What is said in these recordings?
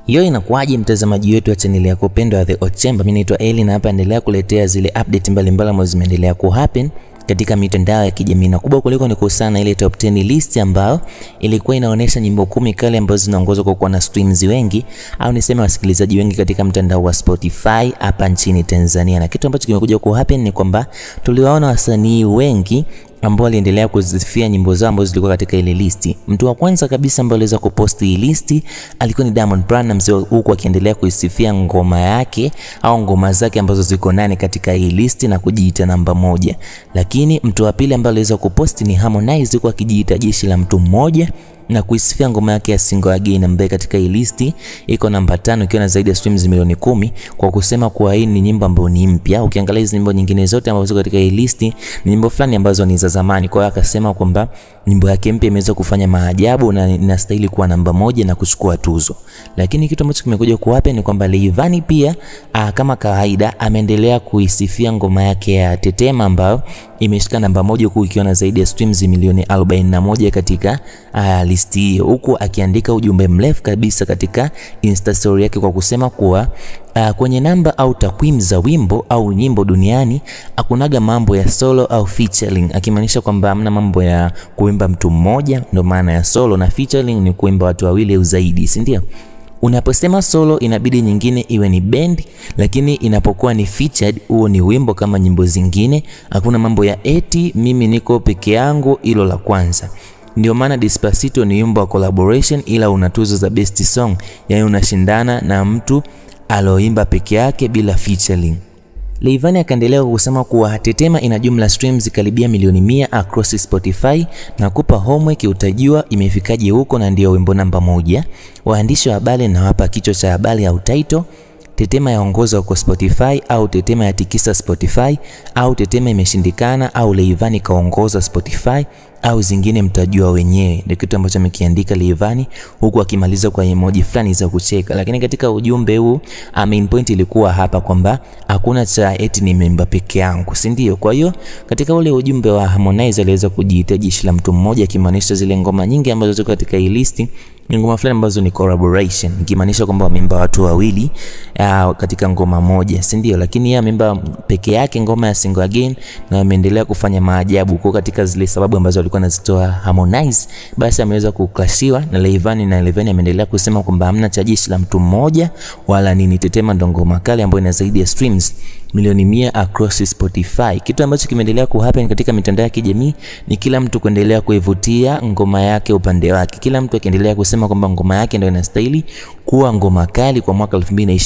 Hiyo inakuwaje mtazamaji wetu wa chaneli yako pendwa ya The Ochemba? Mimi naitwa Eli na hapa endelea kuletea zile update mbalimbali ambazo zimeendelea ku happen katika mitandao ya kijamii na kubwa kuliko ni kuhusiana na ile top 10 list ambayo ilikuwa inaonyesha nyimbo kumi kali ambazo zinaongozwa kwa kuwa na streams wengi au niseme wasikilizaji wengi katika mtandao wa Spotify hapa nchini Tanzania. Na kitu ambacho kimekuja ku happen ni kwamba tuliwaona wasanii wengi ambao aliendelea kuzifia nyimbo zao ambazo zilikuwa katika ile listi. Mtu wa kwanza kabisa ambaye aliweza kuposti hii listi alikuwa ni Diamond Platnumz, huku akiendelea kuisifia ngoma yake au ngoma zake ambazo ziko nane katika hii listi na kujiita namba moja. Lakini mtu wa pili ambaye aliweza kuposti ni Harmonize, huku akijiita jeshi la mtu mmoja na kuisifia ngoma yake ya Single Again ambaye katika hii listi iko namba tano ikiwa na zaidi ya streams milioni kumi kwa kusema kuwa hii ni nyimbo ambayo ni mpya. Ukiangalia hizo nyimbo nyingine zote ambazo ziko katika hii listi ni nyimbo fulani ambazo ni za zamani. Kwa hiyo akasema kwamba nyimbo yake mpya imeweza kufanya maajabu na inastahili kuwa namba moja na kuchukua tuzo. Lakini kitu ambacho kimekuja kuwape ni kwamba Rayvanny pia aa, kama kawaida ameendelea kuisifia ngoma yake ya Tetema ambayo imeshika namba moja huku ikiwa na zaidi ya streams milioni 41 katika uh, listi hiyo, huku akiandika ujumbe mrefu kabisa katika Insta story yake kwa kusema kuwa uh, kwenye namba au takwimu za wimbo au nyimbo duniani hakunaga mambo ya solo au featuring, akimaanisha kwamba hamna mambo ya kuimba mtu mmoja, ndio maana ya solo, na featuring ni kuimba watu wawili au zaidi, si ndio? Unaposema solo inabidi nyingine iwe ni band, lakini inapokuwa ni featured huo ni wimbo kama nyimbo zingine. Hakuna mambo ya eti mimi niko peke yangu, hilo la kwanza. Ndio maana Despacito ni wimbo wa collaboration, ila una tuzo za best song, yaani unashindana na mtu aloimba peke yake bila featuring. Rayvanny akaendelea kusema kuwa Tetema ina jumla streams karibia milioni mia across Spotify na kupa homework utajua imefikaje huko, na ndio wimbo namba moja. Waandishi wa habari na wapa kichwa cha habari au title Tetema yaongozwa kwa Spotify au Tetema yatikisa Spotify au Tetema imeshindikana au Rayvanny kaongoza Spotify au zingine mtajua wenyewe. Ndio kitu ambacho amekiandika Rayvanny huku akimaliza kwa emoji fulani za kucheka. Lakini katika ujumbe huu main point ilikuwa hapa kwamba hakuna cha eti nimeimba peke yangu, si ndio? Kwa hiyo katika ule ujumbe wa Harmonize aliweza kujiita jeshi la mtu mmoja, akimaanisha zile ngoma nyingi ambazo ziko katika hii listi ni ngoma fulani ambazo ni collaboration, ikimaanisha kwamba wameimba watu wawili uh, katika ngoma moja, si ndio? Lakini yeye ameimba peke yake ngoma ya Single Again na ameendelea kufanya maajabu kwa katika zile sababu ambazo alikuwa anazitoa Harmonize, basi ameweza kuklashiwa na Rayvanny, na Rayvanny ameendelea kusema kwamba hamna cha jeshi la mtu mmoja wala nini. Tetema ndo ngoma kali ambayo ina zaidi ya streams milioni mia across Spotify. Kitu ambacho kimeendelea kuhappen katika mitandao ya kijamii ni kila mtu kuendelea kuivutia ngoma yake upande wake, kila mtu akiendelea kusema kwamba ngoma yake ndio inastahili kuwa ngoma kali kwa mwaka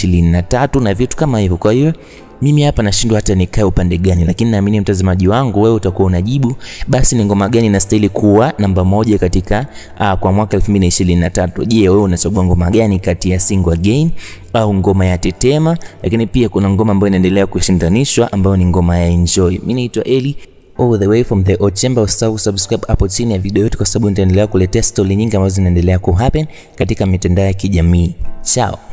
2023 na vitu kama hivyo. Kwa hiyo mimi hapa nashindwa hata nikae upande gani, lakini naamini mtazamaji wangu wewe utakuwa unajibu basi ni ngoma gani inastahili kuwa namba moja katika uh, kwa mwaka 2023. Je, wewe unachagua ngoma gani kati ya Single Again au ngoma ya Tetema? Lakini pia kuna ngoma ambayo inaendelea kushindanishwa ambayo ni ngoma ya Enjoy. Mimi naitwa Eli all the way from the Ochemba. Usisahau subscribe hapo chini ya video yetu, kwa sababu nitaendelea kuletea stori nyingi ambazo zinaendelea ku happen katika mitandao ya kijamii. Chao.